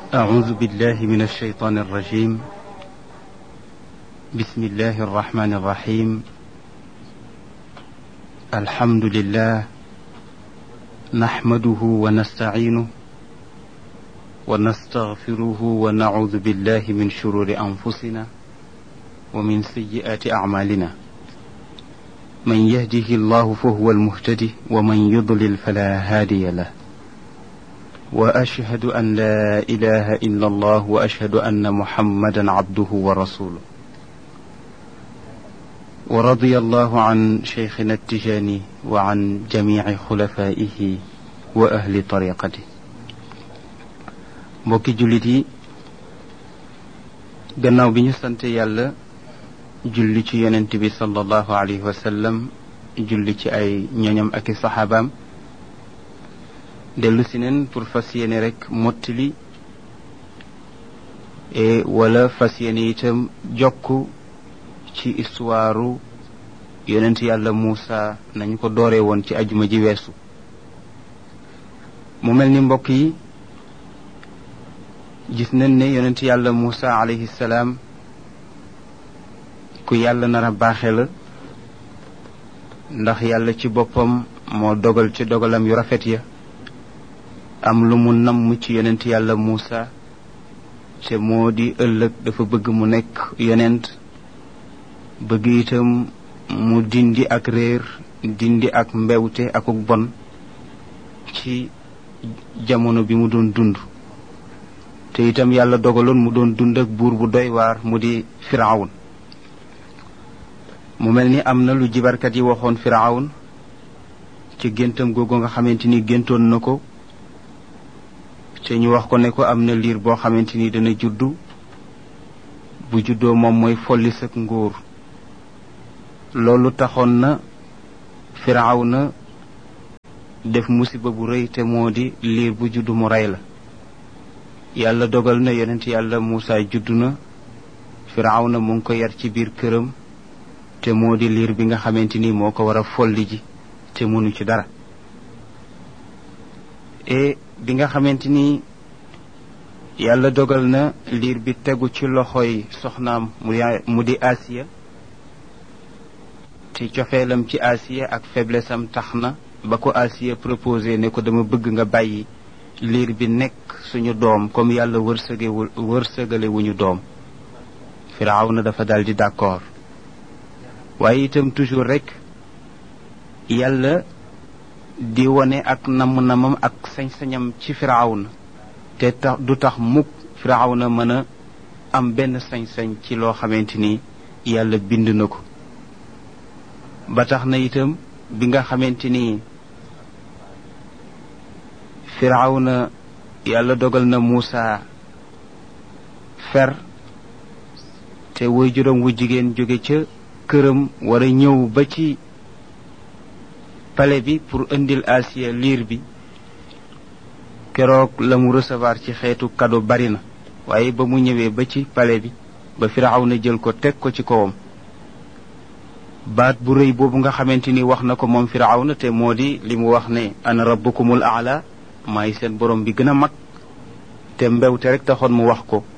أعوذ بالله من الشيطان الرجيم بسم الله الرحمن الرحيم الحمد لله نحمده ونستعينه ونستغفره ونعوذ بالله من شرور أنفسنا ومن سيئات أعمالنا من يهده الله فهو المهتدي ومن يضلل فلا هادي له واشهد ان لا اله الا الله واشهد ان محمدا عبده ورسوله ورضي الله عن شيخنا التجاني وعن جميع خلفائه واهل طريقته mbokki jullit yi gannaaw bi ñu sant yàlla julli ci yonent bi sallallahu alayhi wa sallam julli ci ay ñoñam ak i saxaabaam dellu si neen pour fas yéene rek mottali e wala fas yéene itam jokk ci histoire yonent yàlla Muusa nañu ko dooree woon ci ajuma ji weesu mu mel ni mbokk yi gis nañ ne yonent yàlla Muusa alayhi salaam ku yàlla nar a baaxe la ndax yàlla ci boppam moo dogal ci dogalam yu rafet ya am lu mu namm ci yonent yàlla Muusa te moo di ëllëg dafa bëgg mu nekk yonent bëgg itam mu dindi ak réer dindi ak mbewte akuk bon ci jamono bi mu doon dund te itam yàlla dogaloon mu doon dund ak buur bu doy waar mu di firawun mu mel ni am na lu jibarkat yi waxoon firawun ci géntam googu nga xamante ni géntoon na ko te ñu wax ko ne ko am na liir boo xamante ni dana juddu bu juddoo moom mooy folli sak nguur loolu taxoon na firaaw na def musiba bu rëy te moo di liir bu juddu mu rey la yàlla dogal na yonent yàlla Muusa juddu na firaaw na mu ngi ko yar ci biir këram te moo di liir bi nga xamante ni moo ko war a folli ji te mënu ci dara e bi nga xamante ni yàlla dogal na liir bi tegu ci loxoy soxnaam mu di Asiya te cofeelam ci Asiya ak faiblesse am tax na ba ko Asiya proposé ne ko dama bëgg nga bàyyi liir bi nekk suñu doom comme yàlla wërsëgewul wërsëgale wuñu doom firaaw na dafa dal di d'accord waaye itam toujours rek yàlla di wone ak namm-namam ak sañ-sañam ci firawna te tax du tax mukk firawna mën a am benn sañ-sañ ci loo xamante ni yàlla bind na ko ba tax na itam bi nga xamante ni firawna yàlla dogal na Muusa fer te woy juróom wu jigéen jóge ca këram war a ñëw ba ci pale bi pour indil Asiya liir bi keroog la mu recevoir ci xeetu cadeau bari na waaye ba mu ñëwee ba ci pale bi ba firaaw na jël ko teg ko ci kawam baat bu rëy boobu nga xamante ni wax na ko moom firaaw na te moo di li mu wax ne ana rabbukumul aala maay seen borom bi gën a mag te mbewte rek taxoon mu wax ko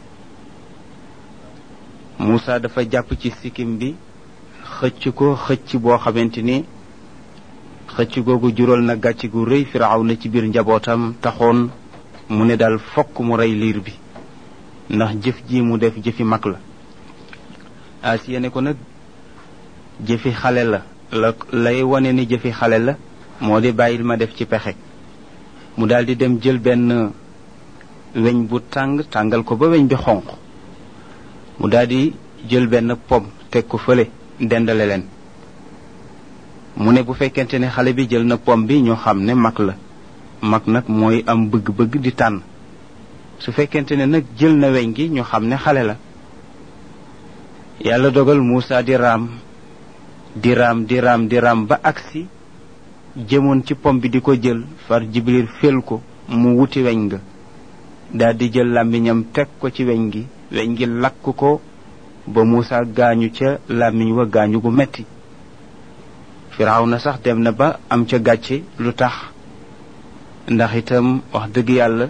Muusa dafa jàpp ci sikkim bi xëcc ko xëcc boo xamante ni xëcc googu jural na gàcc gu rëy firaaw na ci biir njabootam taxoon mu ne daal fokk mu rey liir bi ndax jëf ji mu def jëfi mag la Asiya ne ko nag jëfi xale la la lay wane ni jëfi xale la moo di bàyyil ma def ci pexe mu daal di dem jël benn weñ bu tàng tàngal ko ba weñ bi xonq mu daal di jël benn pom teg ko fële dendale leen mu ne bu fekkente ne xale bi jël na pom bi ñoo xam ne mag la mag nag mooy am bëgg-bëgg di tànn su fekkente ne nag jël na weñ gi ñu xam ne xale la yàlla dogal Muusa di raam di raam di raam di raam ba agsi jëmoon ci pom bi di ko jël far Jibril fel ko mu wuti weñ nga daal di jël làmmiñam teg ko ci weñ gi weñ gi lakk ko ba Muusa gaañu ca làmmiñ wa gaañu gu metti firaaw na sax dem na ba am ca gàcce lu tax ndax itam wax dëgg yàlla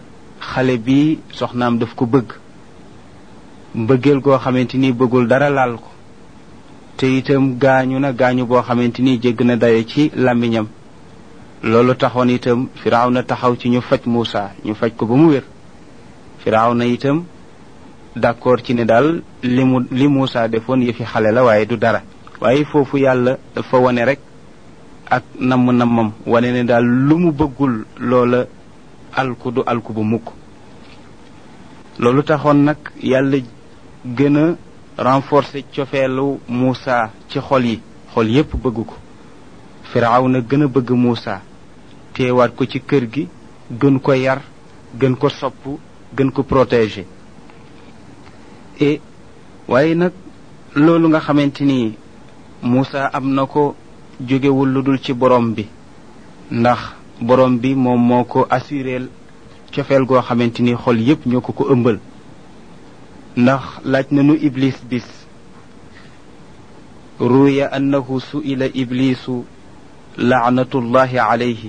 xale bi soxnaam daf ko bëgg mbëggeel goo xamante ni bëggul dara laal ko te itam gaañu na gaañu boo xamante ni jégg na dayo ci làmmiñam loolu taxoon itam firaaw na taxaw ci ñu faj Muusa ñu faj ko ba mu wér firaaw na itam d'accord ci ne daal li mu li Muusa defoon yëfi xale la waaye du dara waaye foofu yàlla dafa wane rek ak namm nammam wane ne daal lu mu bëggul loola alku du alku bu mukk loolu taxoon nag yàlla gën a renforcer cofeelu Muusa ci xol yi xol yépp bëgg ko firaaw na gën a bëgg Muusa teewaat ko ci kër gi gën ko yar gën ko sopp gën ko protéger et waaye nag loolu nga xamante ni Muusa am na ko jógewul lu dul ci borom bi ndax borom bi moom moo ko assureel cofeel goo xamante ni xol yépp ñoo ko ko ëmbal ndax laaj nañu iblis bis ruya annahu su'ila iblisu laanatullahi alayhi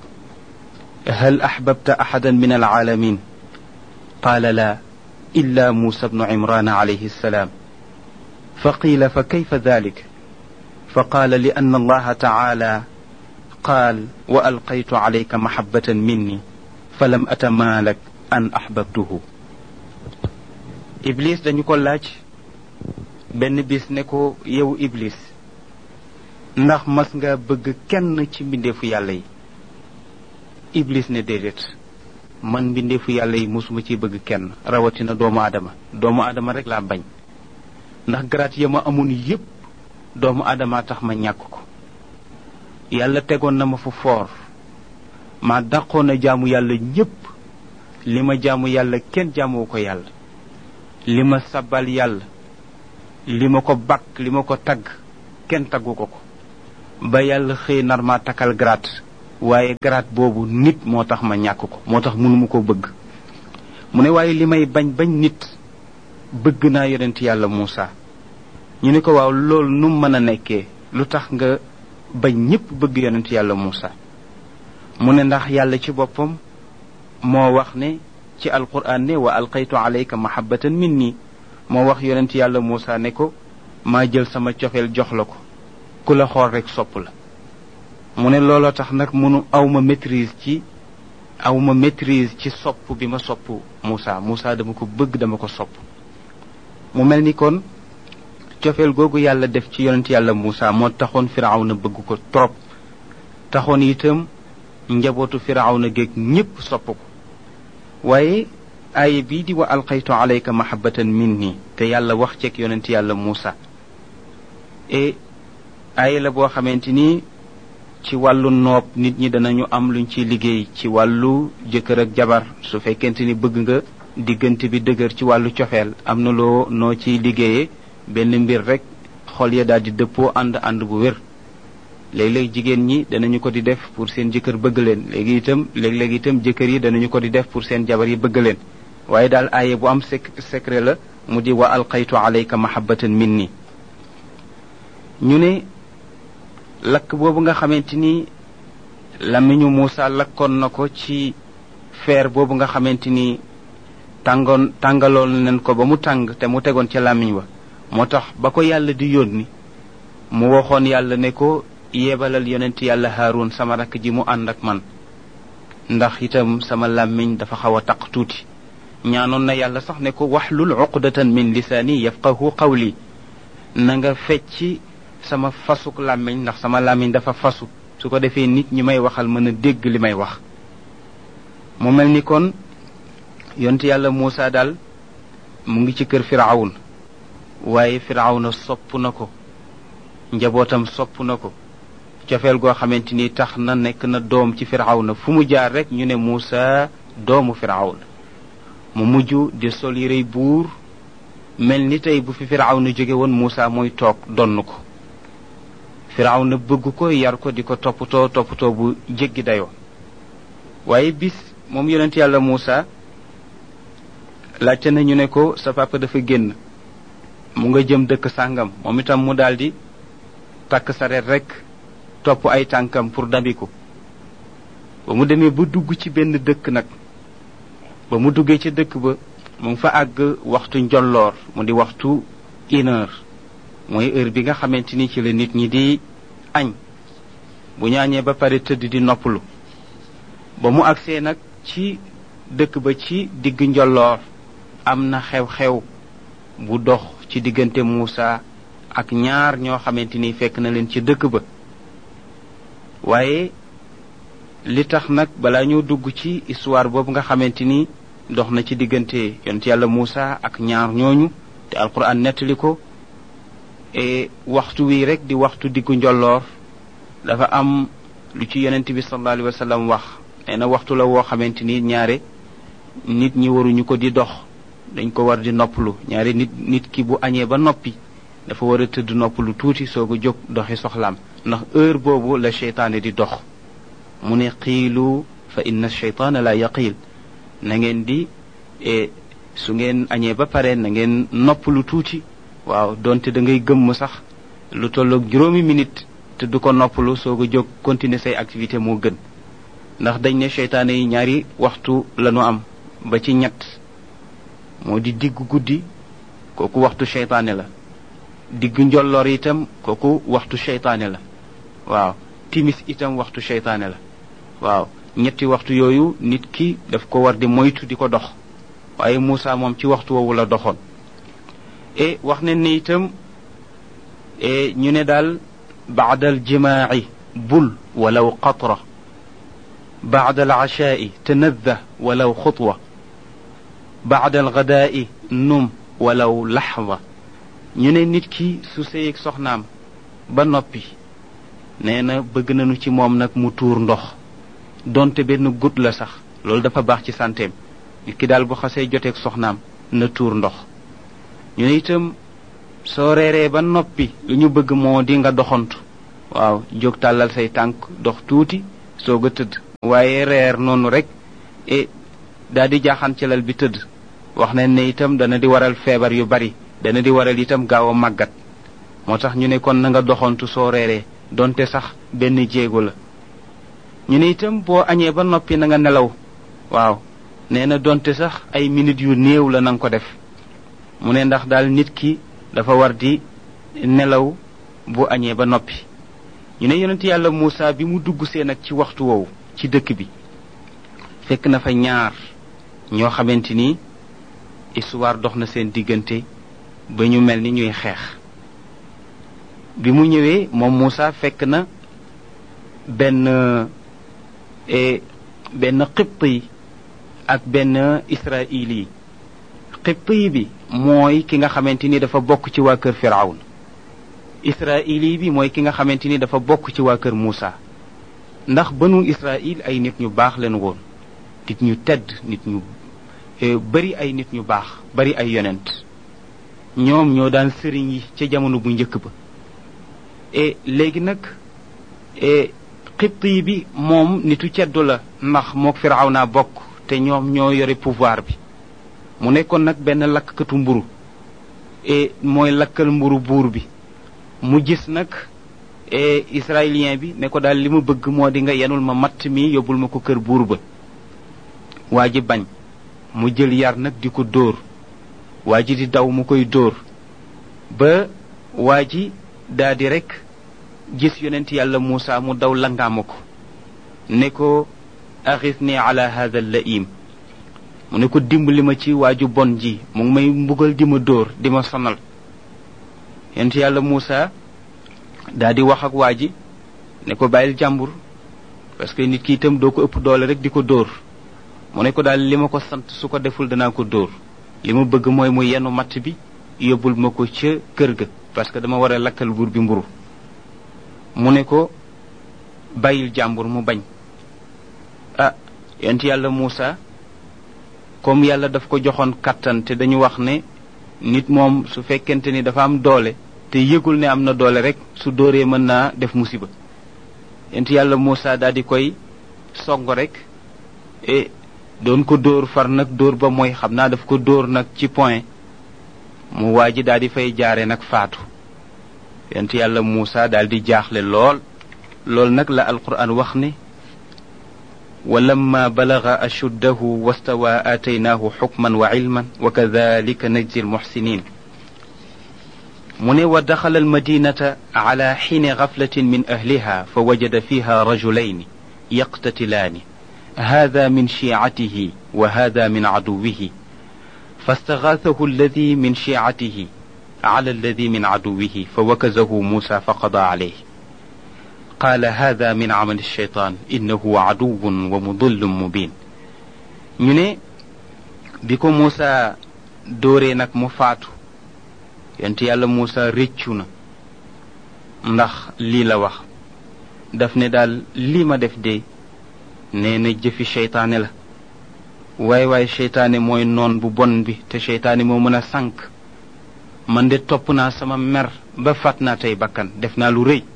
hal ahbabta ahadan min alalamin qala la illa musa bnu imran alayhi السلام فقيل فكيف ذلك فقال لان الله تعالى قال والقيت عليك محبه مني فلم اتمالك ان احببته iblis dañu ko laaj benn bis ne ko yow iblis ndax mas nga bëgg kenn ci mbindeefu yàlla yi iblis ne déedéet man mbindeefu yàlla yi mosuma ci bëgg kenn rawatina doomu aadama doomu aadama rek laa bañ ndax garaat ya ma amoon yépp doomu aadama tax ma ñàkk ko yàlla tegoon na ma fu foor ma dàqoon a jaamu yàlla ñépp li ma jaamu yàlla kenn jaamoo ko yàlla li ma sabal yàlla li ma ko bakk li ma ko tagg kenn taggu ko ko ba yàlla xëy nar ma takkal grade waaye grade boobu nit moo tax ma ñàkk ko moo tax mënuma ko bëgg mu ne waaye li may bañ bañ nit bëgg naa yonent yàlla Muusa ñu ne ko waaw loolu nu mën a nekkee lu tax nga bañ ñépp bëgg yonent yàlla Muusa mu ne ndax yàlla ci boppam moo wax ne ci alquran ne wa alqaytu alayka mahabbatan minni moo wax yonent yàlla Muusa ne ko maa jël sama cofeel jox la ko ku la xool rek sopp la mu ne looloo tax nag munu awma maîtrise ci awma maîtrise ci sopp bi ma sopp Muusa Muusa dama ko bëgg dama ko sopp mu mel ni kon cofeel googu yàlla def ci yonent yàlla Muusa moo taxoon Firawna bëgg ko trop taxoon itam njabootu Firawna géeg ñépp sopp ko waaye aaya bii di wa alqaytu alayka mahabbatan minni te yàlla wax ceeg yonent yàlla Muusa et aaya la boo xamante ni ci wàllu noob nit ñi danañu am luñ ciy liggéey ci wàllu jëkkër ak jabar su fekkente ni bëgg nga diggante bi dëgër ci wàllu cofeel am na loo noo ciy liggéeyee benn mbir rek xol ya daal di dëppoo ànd ànd bu wér léeg-léeg jigéen ñi danañu ko di def pour seen jëkkër bëgg leen léegi itam léeg-léeg itam jëkkër yi danañu ko di def pour seen jabar yi bëgg leen waaye daal aaye bu am sec secret la mu di wa alqaytu alayka mahabbatan minni ñu ne lakk boobu nga xamante ni lamiñu Muusa lakkoon na ko ci feer boobu nga xamante ni tàngoon tàngaloon nañ ko ba mu tàng te mu tegoon ca làmmiñ wa moo tax ba ko yàlla di yónni mu waxoon yàlla ne ko yebalal yonent yàlla Haarun sama rakk ji mu ànd ak man ndax itam sama làmmiñ dafa xaw a taq tuuti ñaanoon na yàlla sax ne ko waxlul uqdatan min lisaani yafqahu qawli na nga fecci sama fasuk làmmiñ ndax sama làmmiñ dafa fasu su ko defee nit ñi may waxal mën a dégg li may wax mu mel ni kon yonent yàlla Muusa daal mu ngi ci kër firawun waaye firawna sopp na ko njabootam sopp na ko cofeel goo xamante ni tax na nekk na doom ci firawna fu mu jaar rek ñu ne Muusa doomu firawna mu mujj di sol yërey buur mel ni tey bu fi firawna jóge woon Muusa mooy toog donn ko firawna bëgg ko yar ko di ko toppatoo toppatoo bu jéggi dayoo waaye bis moom yonent yàlla Muusa laajte nañu ne ko sa papa dafa génn mu nga jëm dëkk sàngam moom itam mu daldi takk sareet rekk topp ay tànkam pour dabiku ba mu demee ba dugg ci benn dëkk nag ba mu duggee ca dëkk ba mu ngi fa àgg waxtu njolloor mu di waxtu une heure mooy heure bi nga xamante ni ci la nit ñi di añ bu ñaañee ba pare tëdd di noppalu ba mu agsee nag ci dëkk ba ci digg njolloor am na xew-xew bu dox ci diggante Muusa ak ñaar ñoo xamante ni fekk na leen ci dëkk ba waaye li tax nag balaa ñoo dugg ci histoire boobu nga xamante ni dox na ci diggante yonent yàlla Muusa ak ñaar ñooñu te alquran nettali ko e waxtu wi rek di waxtu diggu njolloor dafa am lu ci yonent bi sallallahu alayhi wa sallam wax nee na waxtu la woo xamante ni ñaare nit ñi waruñu ko di dox dañ ko war di noppalu ñaare nit nit ki bu añee ba noppi dafa war a tëdd noppalu tuuti soog a jóg doxi soxlaam ndax heure boobu la cheytaane di dox mu ne xiilu fa inna cheytaana la yaqiil na ngeen di su ngeen añee ba pare na ngeen noppalu tuuti waaw donte da ngay gëmm sax lu tolloog juróomi minute te du ko noppalu soog a jóg continuer say activité moo gën ndax dañ ne cheytaane yi ñaari waxtu lañu am ba ci ñett moo di diggu guddi kooku waxtu cheytaane la diggu njolloor itam kooku waxtu cheytaane la waaw timis itam waxtu cheytaane la waaw ñetti waxtu yooyu nit ki daf ko war di moytu di ko dox waaye Moussa moom ci waxtu woowu la doxoon e wax ne ni itam e ñu ne daal baada al jimaaci bul walaw qatra baada al ashaai tanadda walaw xutwa baada al gadaai num walaw laxda ñu ne nit ki su sëyeeg soxnaam ba noppi nee na bëgg nañu ci moom nag mu tuur ndox donte benn gut la sax loolu dafa baax ci santeem nit ki daal bu xasee joteeg soxnaam na tuur ndox ñu ne itam soo reeree ba noppi lu ñu bëgg moo di nga doxantu waaw jóg tàllal say tànk dox tuuti soog a tëdd waaye reer noonu rek e daal di jaaxaan ci lal bi tëdd wax nañ ne itam dana di waral feebar yu bari dana di waral itam gaaw a màggat moo tax ñu ne kon na nga doxantu soo reeree donte sax benn jéego la ñu ne itam boo añee ba noppi na nga nelaw waaw nee na donte sax ay minutes yu néew la na nga ko def mu ne ndax daal nit ki dafa war di nelaw bu añee ba noppi ñu ne yonent yàlla Moussa bi mu dugg see nag ci waxtu woowu ci dëkk bi fekk na fa ñaar ñoo xamante ni histoire dox na seen diggante ba ñu mel ni ñuy xeex bi mu ñëwee moom Moussa fekk na benn benn xibt yi ak benn israil yi xibt yi bi mooy ki nga xamante ni dafa bokk ci waa kër firawn israili bi mooy ki nga xamante ni dafa bokk ci waa kër Moussa ndax banu israil ay nit ñu baax leen woon nit ñu tedd nit ñu bari ay nit ñu baax bari ay yonent ñoom ñoo daan sëriñ yi ca jamono bu njëkk ba e léegi nag e xibt yi bi moom nitu ceddu la ndax mook firaw naa bokk te ñoom ñoo yore pouvoir bi mu nekkoon nag benn lakkatu mburu e mooy lakkal mburu buur bi mu gis nag e israélien bi ne ko daal li ma bëgg moo di nga yenul ma matt mi yóbbul ma ko kër buur ba waa ji bañ mu jël yar nag di ko dóor waa ji di daw mu koy dóor ba waa ji daa di rek gis yonent yàlla Muusa mu daw langaama ko ne ko axis ni ala hada laim mu ne ko dimbali ma ci waaju bon ji mu ngi may mbugal di ma dóor di ma sonal yonent yàlla Muusa daa di wax ak waa ji ne ko bàyyil jàmbur parce que nit ki itam doo ko ëpp doole rek di ko dóor mu ne ko daal li ma ko sant su ko deful danaa ko dóor li ma bëgg mooy mu yenu matt bi yóbbul ma ko ca kër ga parce que dama war a lakkal buur bi mburu mu ne ko bàyyil jàmbur mu bañ ah yonent yàlla Muusa comme yàlla daf ko joxoon kattan te dañu wax ne nit moom su fekkente ni dafa am doole te yëgul ne am na doole rek su dóoree mën naa def musiba yonent yàlla Muusa daal di koy song rek e doon ko dóor far nag dóor ba mooy xam naa daf ko dóor nag ci point mu waa ji daal di fay jaare nag faatu yonent yàlla Muusa daal di jaaxle lool loolu nag la alquran wax ne ولما بلغ أشده واستوى آتيناه حكما وعلما وكذلك نجزي المحسنين من ودخل المدينة على حين غفلة من أهلها فوجد فيها رجلين يقتتلان هذا من شيعته وهذا من عدوه فاستغاثه الذي من شيعته على الذي من عدوه فوكزه موسى فقضى عليه قال هذا من عمل الشيطان إنه عدو ومضل مبين ñu ne bi ko Muusa dóoree nag mu faatu yonent yàlla Muusa réccu na ndax lii la wax daf ne daal lii ma def de nee na jëfi seytaane la waaye waaye seytaane mooy noon bu bon bi te seytaane moo mën a sànk man de topp naa sama mer ba fàtt naa tey bakkan def naa lu rëy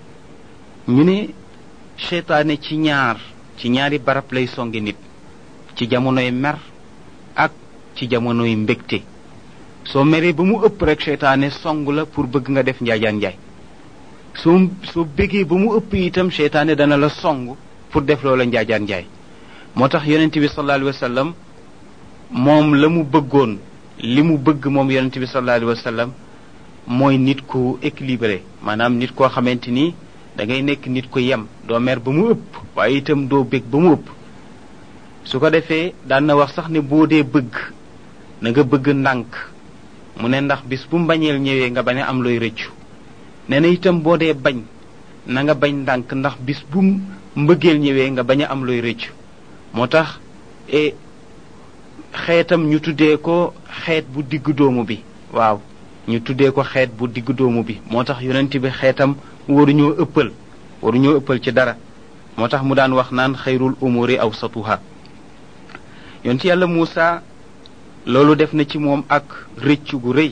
ñu ne seytaane ci ñaar ci ñaari barab lay songe nit ci jamonoy mer ak ci jamonoy mbégte soo meree ba mu ëpp rek seytaane song la pour bëgg nga def njaajaan njaay soo soo bégee ba mu ëpp itam seytaane dana la song pour def loola njaajaan njaay moo tax yonent bi sallallahu alayhi wa sallam moom la mu bëggoon li mu bëgg moom yonent bi sallallahu alayhi wa sallam mooy nit ku équilibré maanaam nit koo xamante ni da ngay nekk nit ku yem doo mer ba mu ëpp waaye itam doo bég ba mu ëpp su ko defee daan na wax sax ne boo dee bëgg na nga bëgg ndànk mu ne ndax bis bu mbañeel ñëwee nga bañ a am looy rëccu nee na itam boo dee bañ na nga bañ ndànk ndax bis bu mbëggeel ñëwee nga bañ a am looy rëccu moo tax e xeetam ñu tuddee ko xeet bu digg doomu bi waaw ñu tuddee ko xeet bu digg doomu bi moo tax yonent bi xeetam waruñoo ëppal waruñoo ëppal ci dara moo tax mu daan wax naan xayrul umuri awsatuha yonent yàlla Muusa loolu def na ci moom ak rëcc gu rëy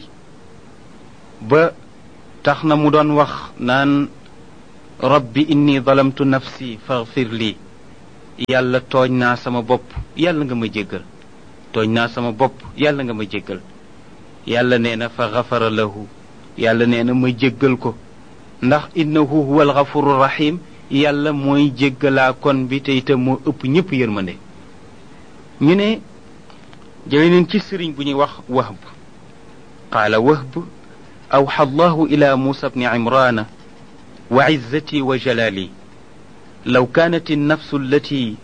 ba tax na mu doon wax naan rabbi inni zalamtu nafsi faghfir lii yàlla tooñ naa sama bopp yàlla nga ma jéggal tooñ naa sama bopp yàlla nga ma jéggal yàlla nee na fa gafara lahu yàlla nee na ma jéggal ko ndax innahu huwa alghafuru rahim yàlla mooy jéggalaa kon bi te itam moo ëpp ñëpp yërmande ñu ne jële neen ci sëriñ bu ñuy wax wahb qaala wahb awxa allahu ila musa bni imrana wa izzati wa jalali لو كانت النفس التي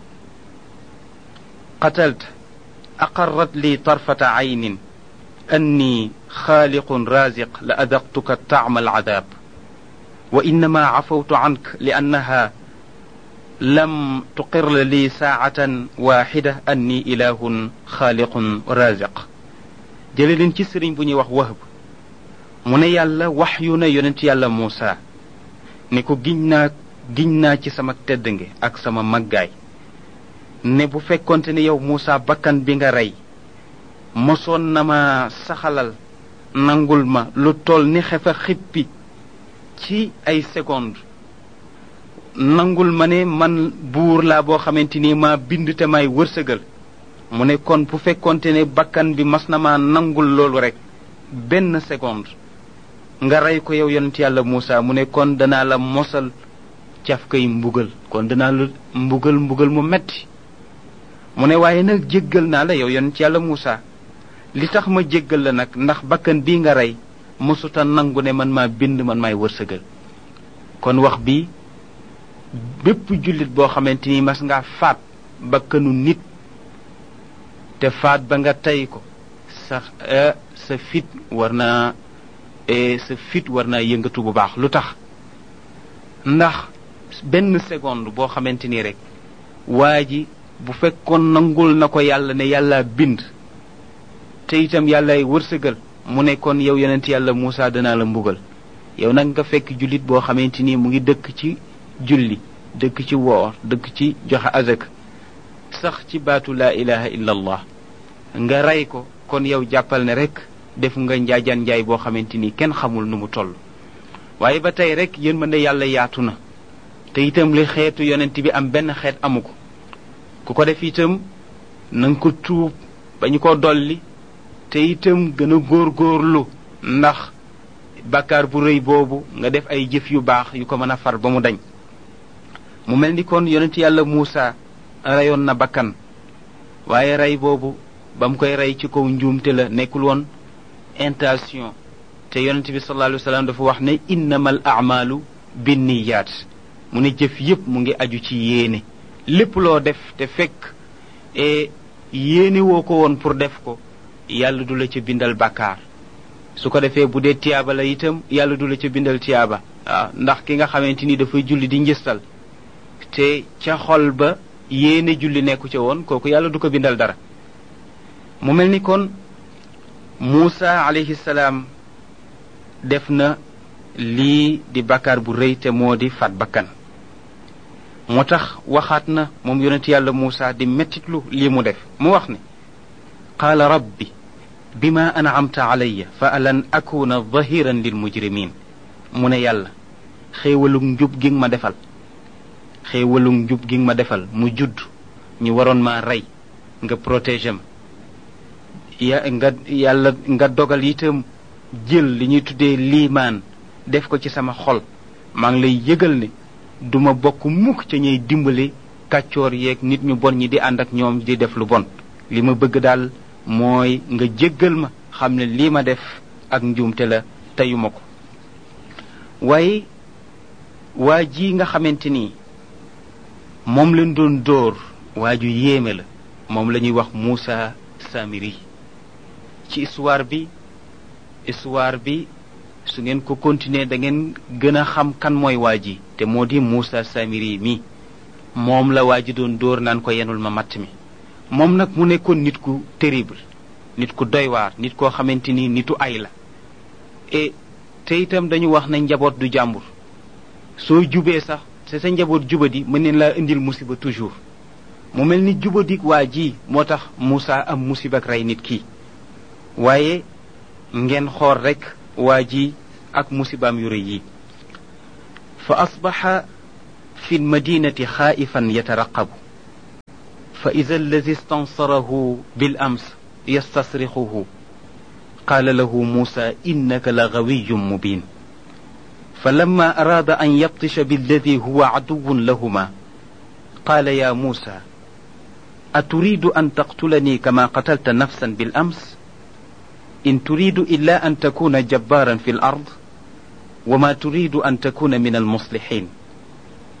قتلت أقرت لي طرفة عين أني خالق رازق لأذقتك طعم العذاب وإنما عفوت عنك لأنها لم تقر لي ساعة واحدة أني إله خالق رازق جلل كسر بني وهب من يالا وحينا ينت يالا موسى نكو جناك giñ naa ci sama tedd nge ak sama màggaay ne bu fekkonte ne yow Muusa bakkan bi nga rey mosoon na ma saxalal nangul ma lu toll ni xefa xippi ci ay seconde nangul ma ne man buur laa boo xamante ni ma bind te may wërsëgal mu ne kon bu fekkonte ne bakkan bi mas na ma nangul loolu rek benn seconde nga rey ko yow yonent yàlla Muusa mu ne kon danaa la mosal caf kay mbugal kon danaa la mbugal mbugal mu metti mu ne waaye nag jéggal naa la yow yonent yàlla Muusa li tax ma jéggal la nag ndax bakkan bii nga rey mosuta nangu ne man maa bind man maay wërsëgal kon wax bi bépp jullit boo xamante ni mas ngaa faat bakkanu nit te faat ba nga tey ko sa sa fit war naa sa fit war naa yëngatu bu baax lu tax ndax benn seconde boo xamante ni rek waa ji bu fekkoon nangul na ko yàlla ne yàlla bind te itam yàllay wërsëgal mu ne kon yow yonent yàlla Muusa danaa la mbugal yow nag nga fekk jullit boo xamante ni mu ngi dëkk ci julli dëkk ci woor dëkk ci joxe azak sax ci baatu laa ilaha illa allah nga rey ko kon yow jàppal ne rek def nga njaajaan njaay boo xamante ni kenn xamul nu mu toll waaye ba tey rek yéen mën na yàlla yaatu na te itam li xeetu yonent bi am benn xeet amu ko ku ko def itam na nga ko tuub ba ñu ko dolli te itam gën a góorgóorlu ndax bàkkaar bu rëy boobu nga def ay jëf yu baax yu ko mën a far ba mu dañ mu mel ni kon yonent yàlla Muusa reyoon na bakkan waaye rey boobu ba mu koy rey ci kaw njuumte la nekkul woon intention te yonent bi sallallahu alayhi wa sallam dafa wax ne innamal a'malu binniyaat mu ne jëf yépp mu ngi aju ci yéene lépp loo def te fekk e yéene woo ko woon pour def ko yàlla du la ca bindal bàkkaar su ko defee bu dee tiyaaba la itam yàlla du la ca bindal tiyaaba waaw ndax ki nga xamante ni dafay julli di njëstal te ca xol ba yéene julli nekku ca woon kooku yàlla du ko bindal dara mu mel ni kon Muusa alayhi salaam def na lii di bakkaar bu rëy te moo di faat bakkan moo tax waxaat na moom yonent yàlla Muusa di mettitlu lii mu def mu wax ne qaala rabbi bima an'amta alayya fa alan akuna dhahiran lil mujrimin mu ne yàlla xéewalug njub gi nga ma defal xéewalug njub gi nga ma defal mu judd ñu waroon maa rey nga protéger ma ya nga yàlla nga dogal itam jël li ñuy tuddee liimaan def ko ci sama xol maa ngi lay yëgal ne duma bokk mukk ca ñuy dimbali kàccoor yeeg nit ñu bon ñi di ànd ak ñoom di def lu bon li ma bëgg daal mooy nga jéggal ma xam ne lii ma def ak njuumte la teyuma ko waaye waa ji nga xamante ni moom leen doon dóor waa ju yéeme la moom la ñuy wax Muusa Samiri ci histoire bi histoire bi su ngeen ko continuer da ngeen gën a xam kan mooy waa ji te moo di Muusa Samiri mi moom la waa ji doon dóor naan ko yenul ma matt mi moom nag mu nekkoon nit ku terrible nit ku doy waar nit koo xamante ni nitu ay la et te itam dañu wax ne njaboot du jàmbur soo jubee sax te sa njaboot jubadi mën neen laa indil musiba toujours mu mel ni jubadik waa ji moo tax Muusa am musiba ak rey nit kii waaye ngeen xool rek waa ji ak musibaam yu rëy yi fa asbaxa fi lmadinati xaaifan yataraqabu fa ida alladi stansarahu bil ams yastasrixuhu qaala lahu muusa innaka la gawiyu mubin فلما أراد أن يبطش بالذي هو عدو لهما قال يا موسى أتريد أن تقتلني كما قتلت نفسا بالأمس إن تريد إلا أن تكون جبارا في الأرض وما تريد أن تكون من المصلحين